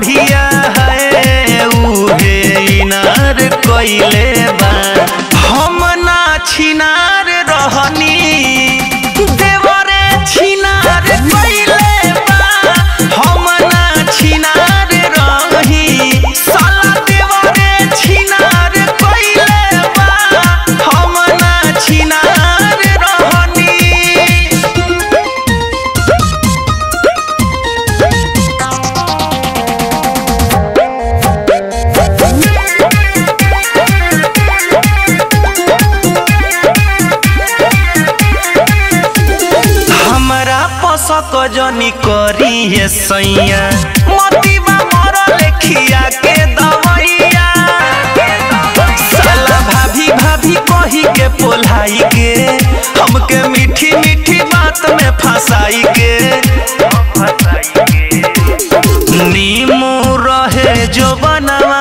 बढ़िया है उहे इनार कइले बा हम ना छिनार रहनी देवरे छिनार कइले बा हम ना छिनार रही साला देवरे छिनार कइले बा हम ना छिनार रहनी हमरा पसक जनी करी है सैया मतीबा मर लेखिया के दवैया साला भाभी भाभी कही के पोलाई के हमके मीठी मीठी बात में फंसाई के नीमू रहे जो बनवा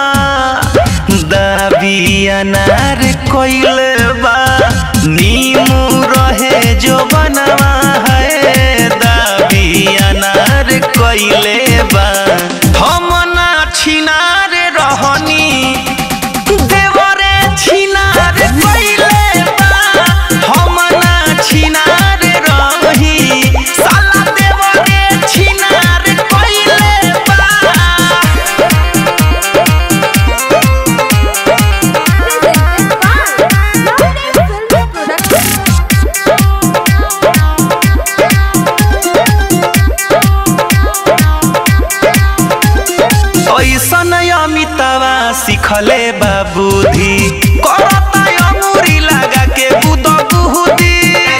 दाबी अनार कोइले बा नीमू रहे जो बनवा है दाबी अनार कोइले बा हम ना छिनार रहनी देवरे छिनार कोइले बा हम ना छिनार रही साला देवरे छिनार कोइले बा ऐसन अमितावा सिखले बाबूधी करता अंगूरी लगा के बुद बुहुदी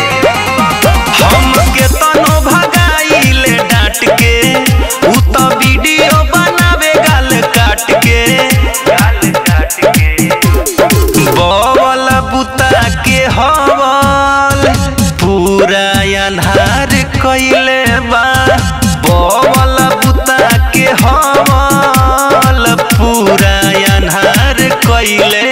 हमके तनो भगाइले डांट के उ त वीडियो बनावे गाल काट के गाल काट के बवल बुता के हवल पूरा अन्हार कइले बा बवल बुता के हवल पूरा अन्हार कइले